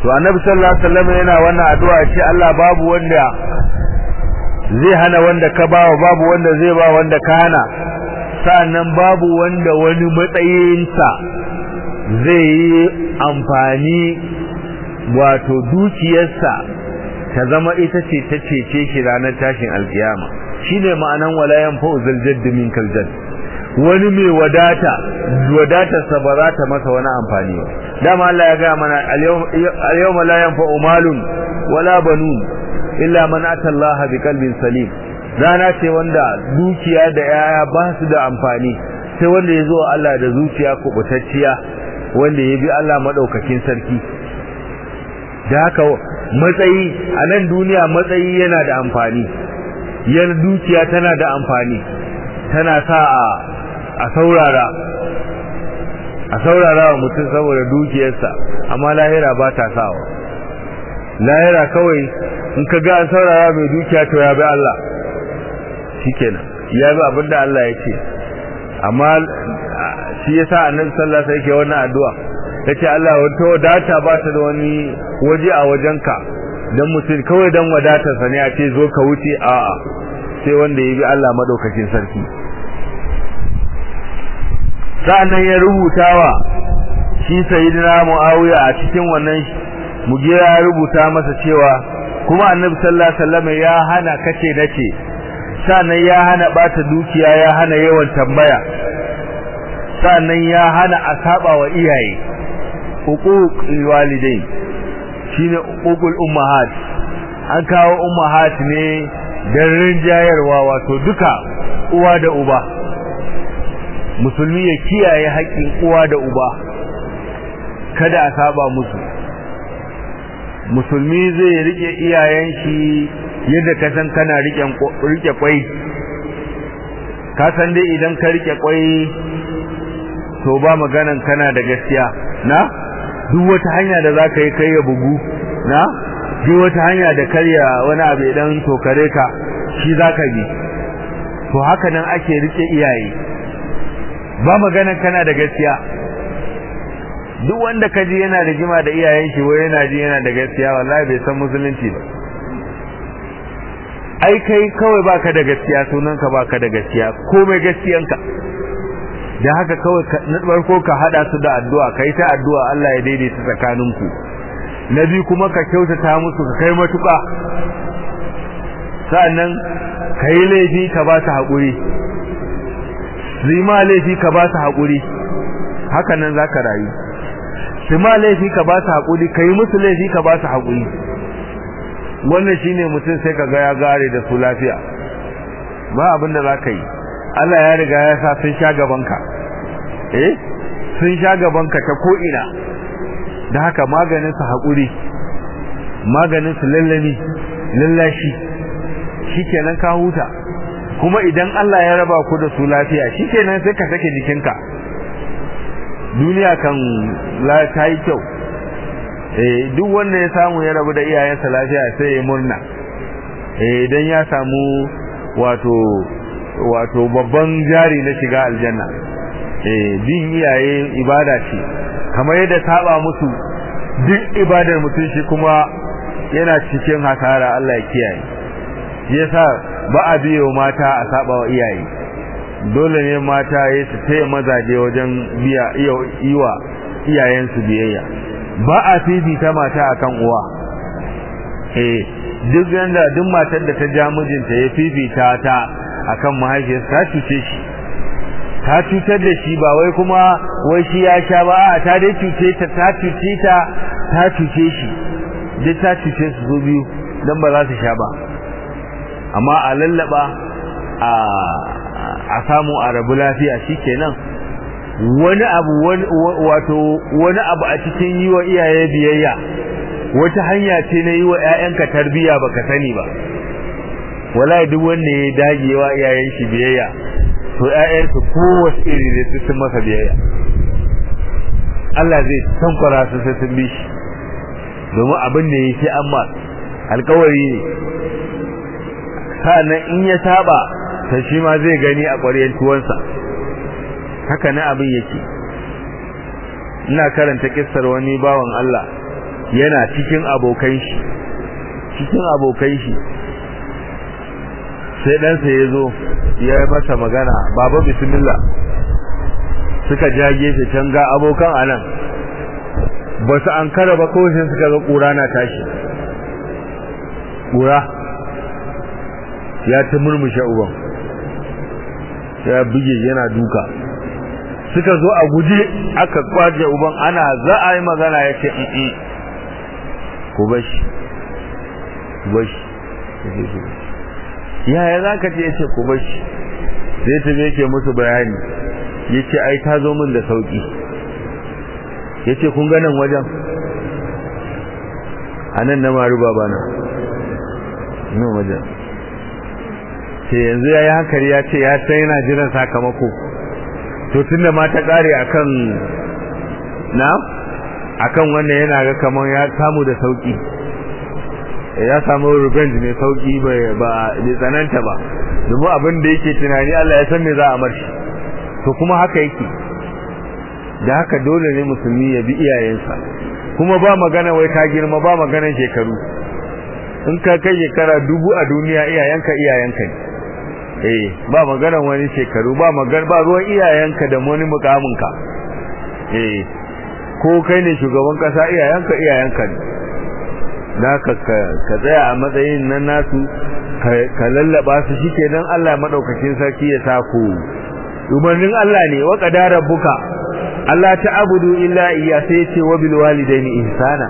Speaker 1: to annabi sallallahu alaihi wasallam yana wannan addu'a ce Allah babu wanda zai hana wanda ka bawa babu wanda zai ba wanda ka hana sa'annan babu wanda wani matsayinsa zai yi amfani wato dukiyarsa ta zama ita ce ta cece shi ranar tashin alkiyama shine ma'anan wala yanfa'u zal jadd min kal jadd wani mai wadata wadatarsa ba za ta masa wani amfani ba dama Allah ya ga mana al-yawma la yanfa'u malun wala banun illa man ata Allah bi qalbin salim rana ce wanda dukiya da yaya ba su da amfani sai wanda ya zo Allah da zuciya kubutacciya wanda ya bi Allah madaukakin sarki da haka matsayi a nan duniya matsayi yana da amfani yan dukiya tana da amfani tana sa a a saurara a saurara wa mutum saboda dukiyarsa amma lahira ba ta sawa lahira kawai in ka ga an saurara mai dukiya to ya bi Allah shikenan ya bi abinda Allah ya ce amma shi yasa annabi sallallahu alaihi wasallam yake wannan addu'a yace Allah wato wadata ba ta da wani waje a wajenka dan mutum kawai dan wadatarsa ne a ce zo ka wuce a'a sai wanda ya bi Allah madaukakin sarki sa'annan ya rubutawa shi sayyidina Muawiya a cikin wannan mugira ya rubuta masa cewa kuma annabi sallallahu alaihi wasallam ya hana kace nace sa'annan ya hana bata dukiya ya hana yawan tambaya sa'annan ya hana asaba wa iyaye huquq walidai shine huququl ummahat an kawo ummahat ne dan rinjayarwa wato duka uwa da uba musulmi ya kiyaye haƙƙin uwa da uba kada a saba musu musulmi zai rike iyayen shi yadda ka san kana rike kwai ka san dai idan ka rike kwai to ba maganan kana da gaskiya na duk wata hanya da zaka yi kai ya bugu na duk wata hanya da karya wani abu idan tokare ka shi zaka bi to haka nan ake rike iyaye ba maganan kana da gaskiya duk wanda kaji yana da jima da iyayen shi wai yana ji yana da gaskiya wallahi bai san musulunci ba ai kai kawai baka da gaskiya sunanka baka da gaskiya komai gaskiyanka da haka kawai na farko ka hada su da addu'a kai ta addu'a Allah ya daidaita tsakaninku na biyu kuma ka kyautata musu ka kai matuƙa sa'annan kai laifi ka ba su haƙuri zima laifi ka ba su haƙuri haka nan za ka rayu zima laifi ka ba su haƙuri ka yi musu laifi ka ba su haƙuri wannan shine mutum sai ka ga ya gare da su lafiya ba abin da za ka yi Allah ya riga ya sa sun sha gabanka eh sun sha gabanka ta ko ina da haka maganin su haƙuri maganin su lallami lallashi shikenan ka huta kuma idan Allah ya raba ku da su lafiya shikenan sai ka sake jikinka duniya kan la ta yi kyau eh duk wanda ya samu ya rabu da iyayensa lafiya sai ya murna eh idan ya samu wato wato babban jari na shiga aljanna eh bin iyaye ibada ce kamar yadda saba musu duk ibadar mutum shi kuma yana cikin hasara Allah ya kiyaye yasa ba a biyo mata a saba wa iyaye dole ne mata ya su taya mazaje wajen biya iwa iyayensu biyayya ba a fifita mata akan uwa eh duk yanda duk matar da ta ja mijinta ya fifita ta akan mahaifiyarsa ta cuce shi ta cutar da shi ba wai kuma wai shi ya sha ba a ta dai cuce ta ta cuce ta ta cuce shi duk ta cuce su zo biyu dan ba za su sha ba amma a lallaba a a samu a rabu lafiya shikenan wani abu wato wani abu a cikin yi wa iyaye biyayya wata hanya ce na yi wa 'ya'yanka tarbiyya baka sani ba wallahi duk wanda ya dage wa iyayen shi biyayya to ƴaƴansu kowace iri ne su sun masa biyayya Allah zai tankwara su sai sun bi shi domin abin da ya ce amma alkawari ne sa'annan in ya saba ta shi ma zai gani a ƙwaryen tuwansa haka na abin yake ina karanta kissar wani bawan Allah yana cikin abokan shi cikin abokan shi sai ɗansa ya zo ya yi masa magana baba bismillah suka ja gefe can ga abokan anan ba su an kara ba kawai sai suka ga ƙura na tashi ƙura ya ta murmushe uban ya buge yana duka suka zo a guje aka kwaje uban ana za a yi magana ya ce in ku bashi ku bashi yaya za ka ce ya ce ku bashi sai ta yake musu bayani ya ce ai ta zo min da sauki ya ce kun ganin wajen a nan na maru babana nan wajen sai yanzu ya yi hankali ya ce ya san yana jiran sakamako to tun da ma ta kare akan na akan wannan yana ga kamar ya samu da sauki ya samu revenge mai sauki bai ba bai tsananta ba domin abin da yake tunani Allah ya san me za a marshi to kuma haka yake da haka dole ne musulmi ya bi iyayensa kuma ba magana wai ka girma ba maganan shekaru in ka kai shekara dubu a duniya iyayenka iyayenka ne eh ba maganan wani shekaru ba magan ba ruwan iyayenka da wani mukaminka eh ko kai ne shugaban kasa iyayenka iyayenka ne da ka ka tsaya a matsayin nan nasu ka lallaba su shikenan Allah madaukakin sarki ya sako umarnin Allah ne wa qadara rabbuka Allah ta'budu illa iyya sai ce wa bil walidaini ihsana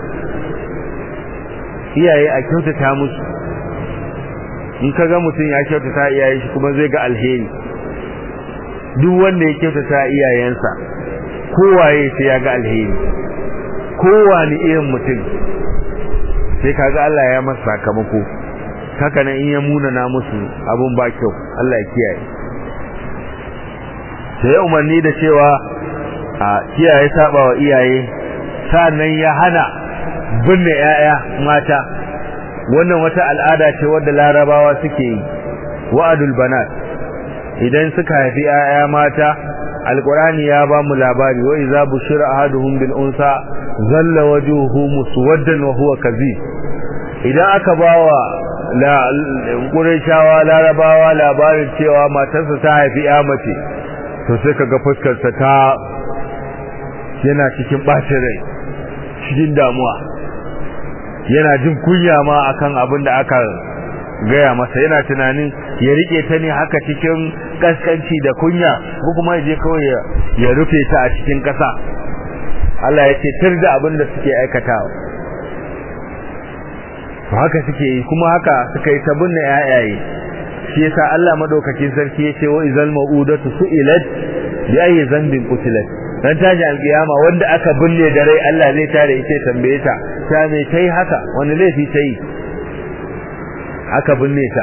Speaker 1: iyaye a kyautata musu in ka ga mutum ya kyautata iyayen shi kuma zai ga alheri duk wanda ya kyautata iyayensa kowaye sai ya ga alheri kowane irin mutum sai kaga Allah ya masa sakamako haka nan in ya munana musu abun ba kyau Allah ya kiyaye sai ya umarni da cewa a kiyaye saba wa iyaye sannan ya hana binne 'ya'ya mata wannan wata al'ada ce wadda larabawa suke yi wa'adul banat idan suka haifi 'ya'ya mata alqur'ani ya ba mu labari wa idza bushira ahaduhum bil unsa zalla wajhuhu muswaddan wa huwa kadhib idan aka bawa la qurayshawa larabawa labarin cewa matarsa ta haifi 'ya mace to sai kaga fuskar sa ta yana cikin bacin rai cikin damuwa yana jin kunya ma akan abin da aka gaya masa yana tunanin ya rike ta ne haka cikin kaskanci da kunya ko kuma ya je kawai ya rufe ta a cikin kasa Allah ya ce tir da abin da suke aikatawa to haka suke yi kuma haka suka yi ta binne yayaye shi yasa Allah madaukakin sarki ya ce wa izal mau'udatu su'ilat bi ayyi dhanbin qutilat dan taji alkiyama wanda aka binne da rai Allah zai tare ita tambaye ta ta me kai haka wani laifi tai aka binne ta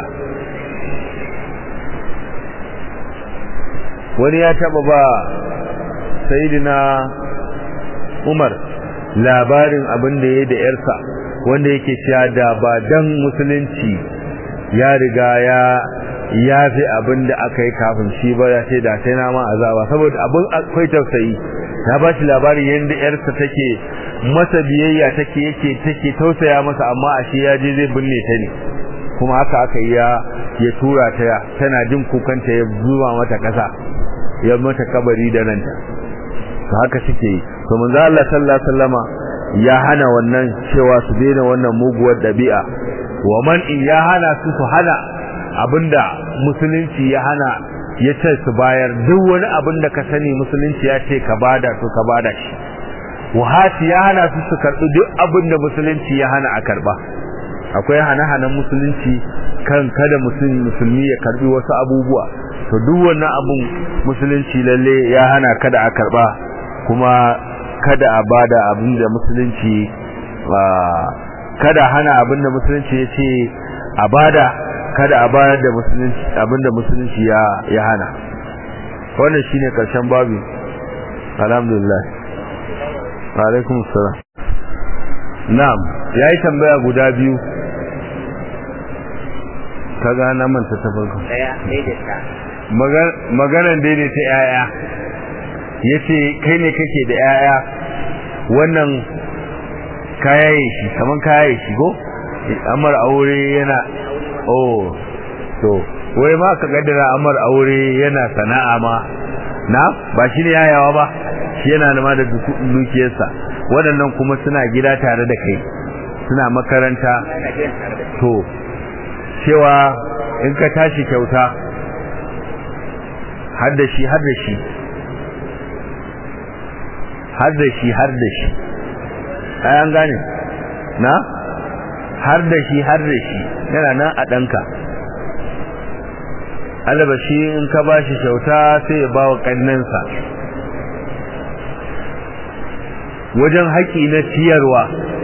Speaker 1: wani ya taba ba sayyidina Umar labarin abin da yayi da yarsa wanda yake cewa da ba dan musulunci ya riga ya yafi abin da aka yi kafin shi ba ya ce da sai na ma azaba saboda abin akwai tausayi ya ba shi labarin yadda yarsa take masa biyayya take yake take tausaya masa amma a shi ya je zai binne ta ne kuma haka aka yi ya ya tura ta tana jin kukanta ya zuwa mata kasa ya mata kabari da ranta to haka suke yi to manzo Allah sallallahu alaihi wasallama ya hana wannan cewa su daina wannan muguwar dabi'a wa man in ya hana su su hana abinda musulunci ya hana ya ce su bayar duk wani abin da ka sani musulunci ya ce ka bada to ka bada shi wahati ya hana su su karɓi duk abin da musulunci ya hana a karɓa akwai hana-hanan musulunci kan kada musulmi ya karɓi wasu abubuwa to duk wannan abun musulunci lalle ya hana kada a karɓa kuma kada a bada abin da musulunci kada hana abin da musulunci ya ce a bada kada a bayar da musulunci abinda musulunci ya ya hana wannan shine karshen babu alhamdulillah wa alaikum assalam na'am yayi tambaya guda biyu kaga na manta ta farko maganan daidaita yaya yace kai ne kake da yaya wannan kayaye shi kaman kayaye shi go amar aure yana oh to wai ma ka gaddara amar aure yana sana'a ma na ba shi ne yayawa ba shi yana da ma da dukiyarsa waɗannan kuma suna gida tare da kai suna makaranta to cewa in ka tashi kyauta har da shi har da shi har da shi har da shi ai an gane na har da shi har da shi yana nan a ɗanka albashi in ka ba shi kyauta sai ya ba wa ƙannensa wajen haƙi na ciyarwa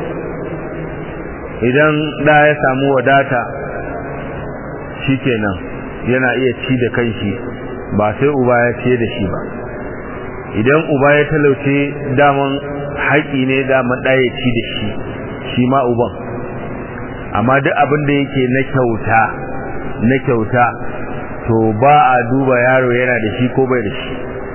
Speaker 1: idan ɗa ya samu wadata shi kenan yana iya ci da kanshi ba sai uba ya ciye da shi ba idan uba ya talauce daman haƙi ne daman ɗaya ci da shi shi ma uban amma duk abin da yake na kyauta na kyauta to ba a duba yaro yana da shi ko bai da shi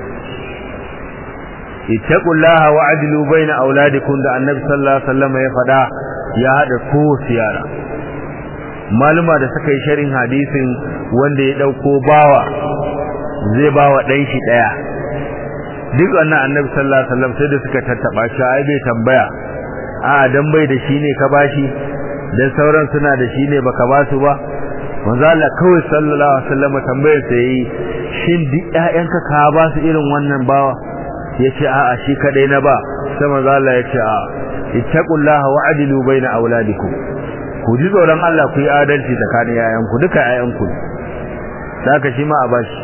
Speaker 1: ittaqullaha wa adlu baina auladikum da annabi sallallahu alaihi wasallam ya fada ya hada kowace yara maluma da suka yi sharin hadisin wanda ya dauko bawa zai bawa dan shi daya duk wannan annabi sallallahu alaihi wasallam sai da suka tattaba shi ai bai tambaya a dan bai da shi ne ka bashi dan sauran suna da shi ne baka ba su ba manzo Allah kawai sallallahu alaihi wasallam tambayar sa yi shin duk ƴaƴanka ka ba su irin wannan bawa yace a'a shi kadai na ba sai manzo Allah yace a ittaqullaha wa adilu baina auladikum ku ji tsoron Allah ku yi adalci tsakanin ƴaƴanku duka ƴaƴanku saka shi ma a bashi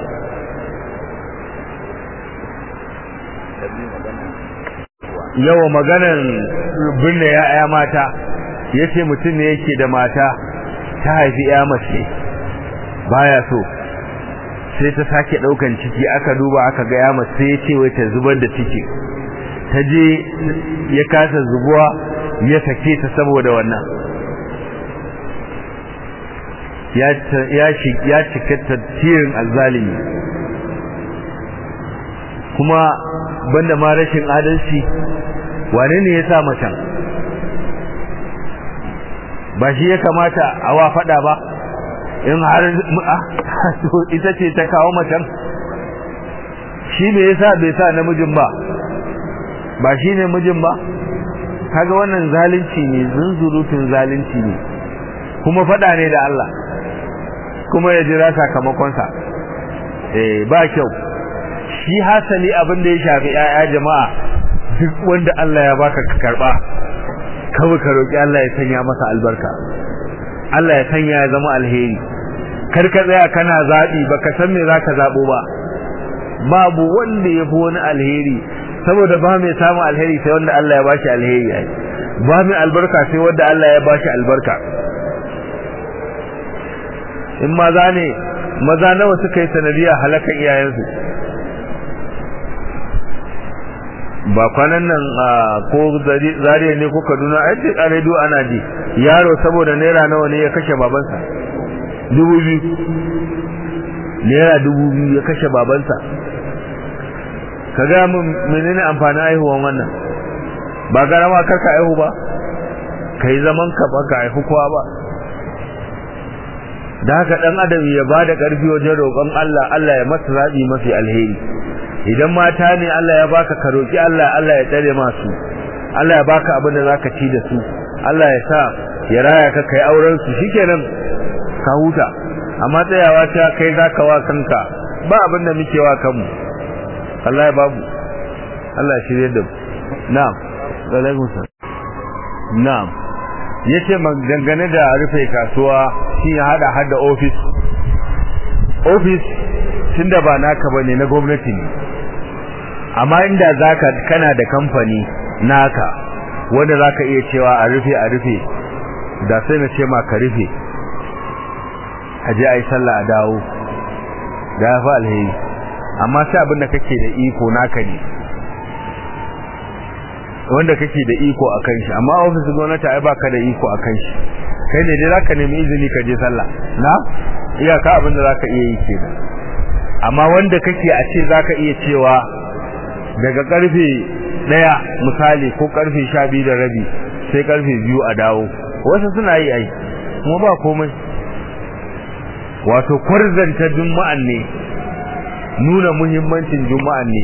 Speaker 1: yawa maganan binne ya'ya mata yace mutum ne yake da mata ta haifi ya mace baya so sai ta sake daukan ciki aka duba aka ga ya mace ya ce wai ta zubar da ciki ta je ya kasa zubuwa ya sake ta saboda wannan ya ya cika tattirin alzalimi kuma banda ma rashin adalci wane ne ya sa macen ba shi ya kamata a wa fada ba in har ita ce ta kawo macen shi me yasa bai sa namijin ba ba shi ne mijin ba kaga wannan zalunci ne zunzurutun zalunci ne kuma fada ne da Allah kuma ya jira sakamakonsa eh ba kyau shi hasali abin da ya shafi 'ya'ya jama'a duk wanda Allah ya baka ka karba kawai ka roƙi Allah ya sanya masa albarka Allah ya sanya ya zama alheri kar ka tsaya kana zaɓi baka san me zaka zaɓo ba babu wanda ya fi wani alheri saboda ba mai samun alheri sai wanda Allah ya bashi alheri yayi ba mai albarka sai wanda Allah ya bashi albarka in maza ne maza nawa suka yi sanadiyar halakan iyayensu ba kwanan nan ko zariya ne ko kaduna a yadda a rediyo ana ji yaro saboda naira nawa ne ya kashe babansa dubu biyu naira dubu biyu ya kashe babansa ka gaya min menene amfanin aihuwan wannan ba garama karka aihu ba ka yi zaman ka ba ka aihu kowa ba da haka dan adam ya ba da ƙarfi wajen roƙon Allah Allah ya masa zaɓi mafi alheri idan mata ne Allah ya baka ka roki Allah Allah ya tsare masu Allah ya baka abin da zaka ci da su Allah ya sa ya raya ka kai auren su shikenan ka huta amma tsayawa ta kai zaka wa kanka ba abin da muke wa kanmu Allah ya babu Allah ya shirye da mu na'am alaikum salam na'am yace dangane da rufe kasuwa shi ya hada hada office office tunda ba naka bane na gwamnati ne amma inda zaka kana da kamfani naka wanda zaka iya cewa a rufe a rufe da sai na ce ma ka rufe aje ai sallah a dawo da ya fa alheri amma sai abin da kake da iko naka ne wanda kake da iko akan shi amma ofis gwamnati ai baka da iko akan shi kai ne dai zaka nemi izini ka je sallah na iyaka abin da zaka iya yi kenan amma wanda kake a ce zaka iya cewa daga karfe daya misali ko karfe 12 da rabi sai karfe biyu a dawo wasu suna yi ai kuma ba komai wato kwarzanta juma'an ne nuna muhimmancin juma'an ne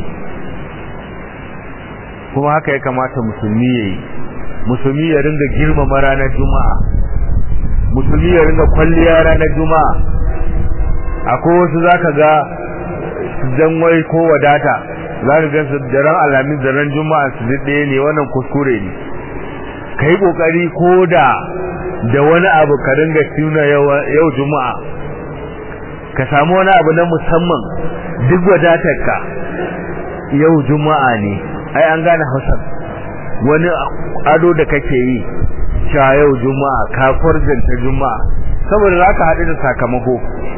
Speaker 1: kuma haka ya kamata musulmi ya yi musulmi ya ringa girmama ranar juma'a musulmi ya ringa kwalliya ranar juma'a akwai wasu zaka ga dan wai ko wadata zaka ga su da ran alamin da ran juma'a su ɗaya ne wannan kuskure ne kai kokari ko da da wani abu ka ringa tuna yau juma'a ka samu wani abu na musamman duk wadatarka yau juma'a ne ai an gane hausar wani ado da kake yi cewa yau juma'a ka kwarzanta juma'a saboda za ka haɗu da sakamako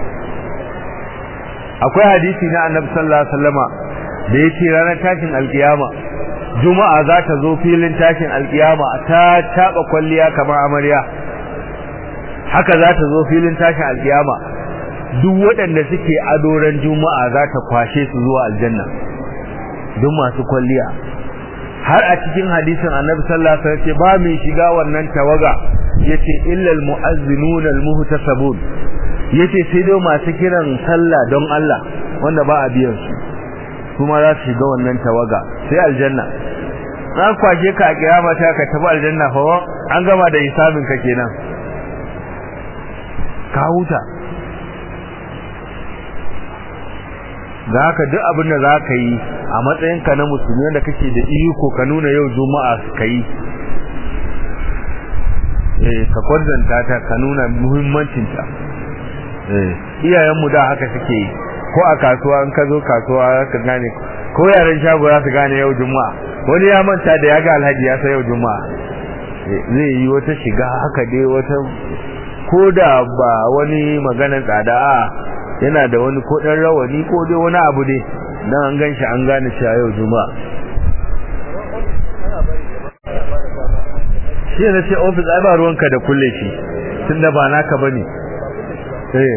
Speaker 1: akwai hadisi na annabi sallallahu alaihi wasallama da yake ranar tashin alkiyama juma'a za ta zo filin tashin alkiyama ta taba kwalliya kamar amarya haka za ta zo filin tashin alkiyama duk waɗanda suke adoran juma'a za ta kwashe su zuwa aljanna duk masu kwalliya har a cikin hadisin annabi sallallahu alaihi wasallam ce ba mai shiga wannan tawaga yace illa almu'azzinun almuhtasabun yace sai dai masu kiran sallah don Allah wanda ba a biyan su kuma za su shiga wannan tawaga sai aljanna an kwashe ka a kiyama ta ka tafi aljanna fa an gama da hisabin ka kenan ka huta da haka duk abin da za ka yi a matsayinka na musulmi wanda kake da iko ka nuna yau juma'a ka yi eh ka kwarzanta ta ka nuna muhimmancinta eh iyayenmu da haka suke yi ko a kasuwa in ka zo kasuwa ka gane ko yaran shago za su gane yau juma'a wani ya manta da ya ga alhaji ya san yau juma'a zai yi wata shiga haka dai wata ko da ba wani maganar tsada a yana da wani ko dan rawani ko dai wani abu dai dan an ganshi an gane cewa yau juma'a shi ne sai office ai ba ruwanka da kulle shi tunda ba naka bane eh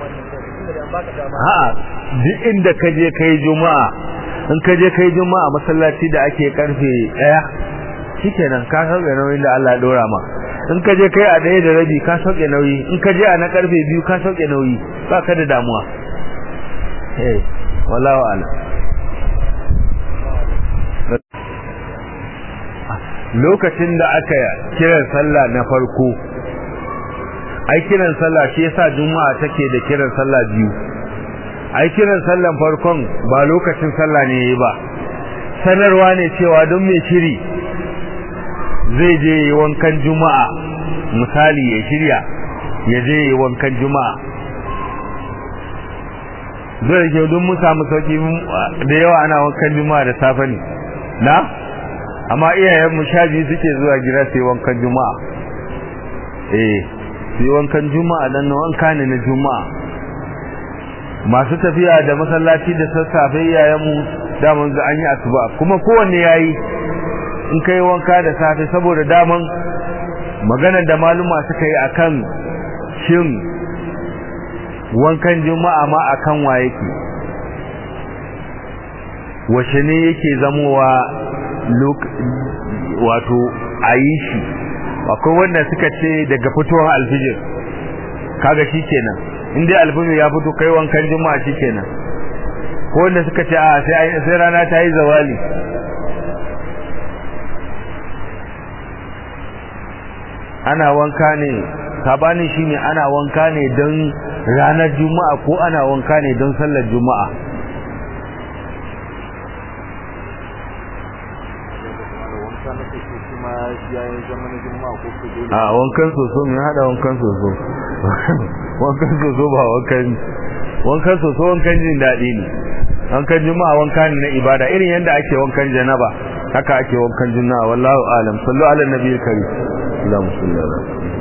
Speaker 1: a'a duk inda ka je kai juma'a in ka je kai juma'a masallaci da ake karfe 1 shikenan ka sauke nauyin da Allah ya dora ma in ka je kai a ɗaya da rabi ka sauke nauyi in ka je a na karfe biyu ka sauke nauyi ba ka da damuwa eh wallahu ala lokacin da aka kiran sallah na farko ai kiran sallah shi yasa juma'a take da kiran sallah biyu ai kiran sallan farkon ba lokacin sallah ne yayi ba sanarwa ne cewa don me shiri zai je yi wankan juma'a misali ya shirya ya je yi wankan juma'a zai ke don mu samu sauki da yawa ana wankan juma'a da safe ne na amma iyayenmu sha biyu suke zuwa gida su yi wankan juma'a eh su yi wankan juma'a dan na wanka ne na juma'a masu tafiya da masallaci da sassafe iyayenmu daman ga an yi asuba kuma kowanne yayi in kai wanka da safe saboda daman maganar da maluma suka yi akan shin wankan juma'a ma akan wa yake wace ne yake zamowa wato a yi shi akwai wanda suka ce daga fitowar alfijir kaga shi kenan in dai alfijir ya fito kai wankan juma'a shi kenan ko wanda suka ce a sai rana ta yi zawali ana wanka ne sabanin shine ana wanka ne don ranar juma'a ko ana wanka ne don sallar juma'a a wankan soso mai hada wankan soso wankan soso ba wankan wankan soso wankan jin daɗi ne wankan juma'a wanka ne na ibada irin yadda ake wankan janaba haka ake wankan juma'a wallahu alam sallu ala nabiyil karim اللهم صل على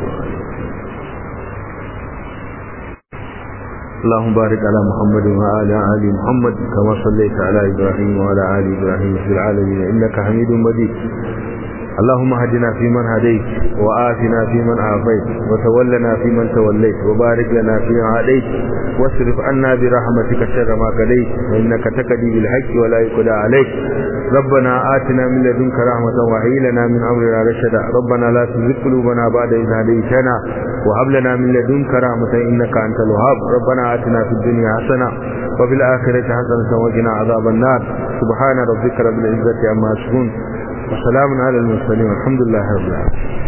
Speaker 1: اللهم بارك على محمد وعلى آل محمد كما صليت على إبراهيم وعلى آل إبراهيم في العالمين إنك حميد مجيد اللهم هدنا فيمن هديت وآتنا فيمن عافيت وتولنا فيمن توليت وبارك لنا فيما هديت واصرف عنا برحمتك شر ما قضيت وإنك تقضي بالحق ولا يقضى عليك ربنا آتنا من لدنك رحمة وهي لنا من أمرنا رشدا ربنا لا تزغ قلوبنا بعد إذ هديتنا وهب لنا من لدنك رحمة إنك أنت الوهاب ربنا آتنا في الدنيا حسنة وفي الآخرة حسنة وقنا عذاب النار سبحان ربك رب العزة عما يصفون وسلام على المرسلين والحمد لله رب العالمين